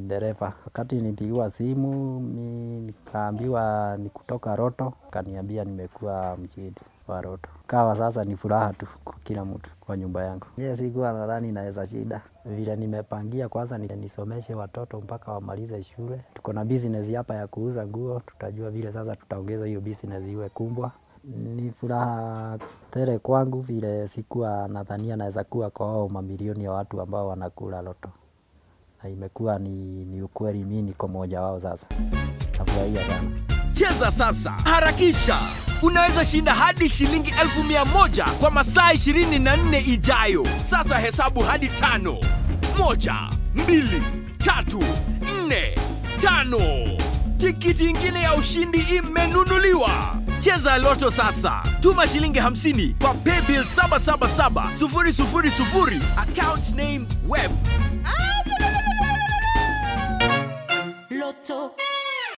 dereva. Wakati nilipigiwa simu mi nikaambiwa ni kutoka Roto, kaniambia nimekuwa mshindi wa Roto. Kawa sasa ni furaha tu kwa kila mtu kwa nyumba yangu. Mie sikuwa nadhani naweza shida vile nimepangia, kwanza ni- nisomeshe watoto mpaka wamalize shule. Tuko na business hapa ya kuuza nguo, tutajua vile sasa tutaongeza hiyo business iwe kubwa. Ni furaha tele kwangu vile sikuwa nadhania naweza kuwa kwa hao mamilioni ya watu ambao wanakula loto, na imekuwa ni, ni ukweli, mi niko mmoja wao. Sasa nafurahia sana. Cheza sasa, harakisha! Unaweza shinda hadi shilingi elfu mia moja kwa masaa 24 ijayo. Sasa hesabu hadi tano. Moja, mbili, tatu, nne, tano. Tikiti ingine ya ushindi imenunuliwa. Cheza Loto sasa. Tuma shilingi 50 kwa paybill 777 000 account name web. Loto.